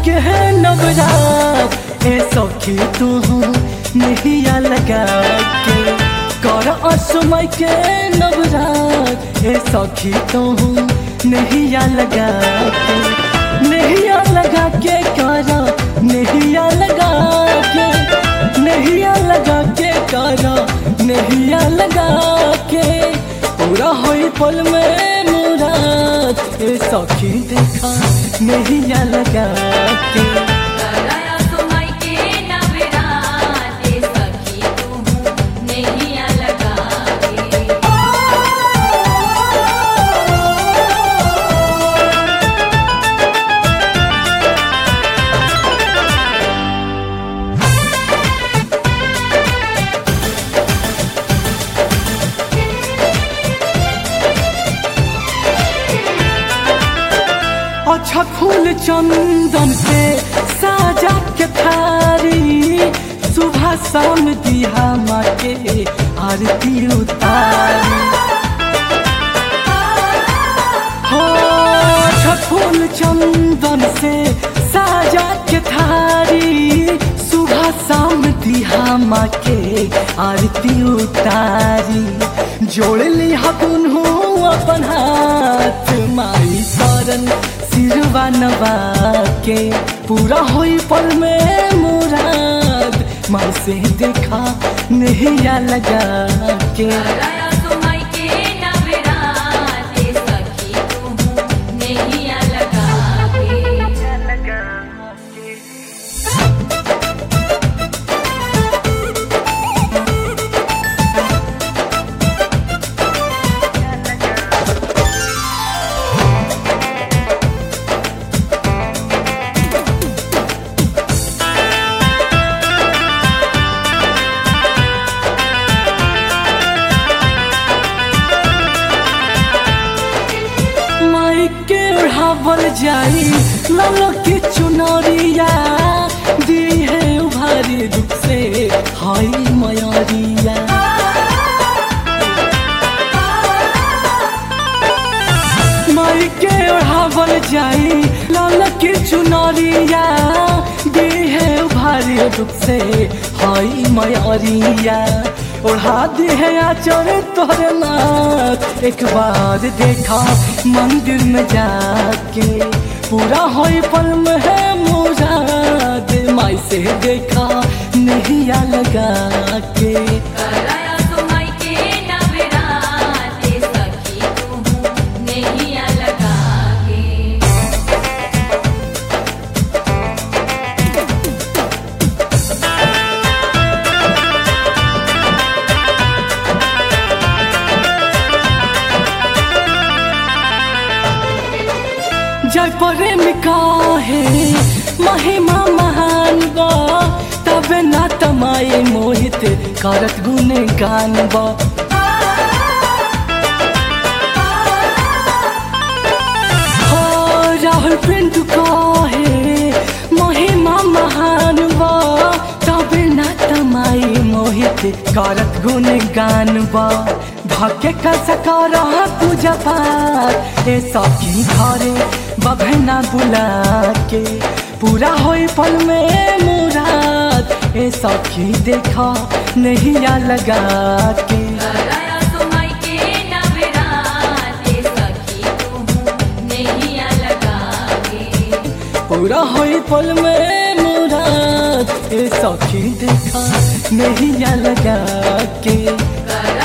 के नवरात ए सखी तू नहिया लगा के कर असमय के नवरात ए सखी तू नहिया लगा के नहिया लगा के कर नहिया लगा के नहिया लगा के कर नहिया लगा के पूरा होई पल में मुराद ए सखी देखा नहिया लगा के कराया सुमाई के नवरात ए सखी तू नैया लगा के अच्छा फूल चंदन से साजा के थारी सुबह शाम दिया माँ के आरती उतारी हो अच्छा फूल चंदन से साजा के थारी सुबह शाम दिया माँ के आरती उतारी जोड़ ली हकुन हो अपन हाथ माई शरण सिरवा नवा के पूरा होई पल में मुराद माँ से देखा नहिया लगा के कराया सुमाई के नवरात ए सखी तू नैया लगा के माई के उड़ावल जाई लालो की चुनरिया दी है उभारी दुख से हाई मयरिया माई के उड़ावल जाई लालो की चुनरिया दी है उभारी दुख से हाई मयरिया ओढ़ा दी है आचर तोरे नाथ एक बार देखा मंदिर में जाके पूरा होई पल में है मुराद माई से देखा नहिया लगा के कराया सुमाई के नवरात ए सखी तू नैया लगा के जय प्रेमिका है महिमा महान बा तबे ना तमाए मोहित करत गुण गान बा हो राहुल पिंटू का है महिमा महान बा तबे ना तमाए मोहित करत गुण गान बा धके का सकार पूजा पाठ ए सखी घरे बभना बुला के पूरा होई पल में मुराद ए सखी देखा नहिया लगा के कराया सुमाई के नवरात ए सखी तू नैया लगा के पूरा होई पल में मुराद ए सखी देखा नहिया लगा के कराया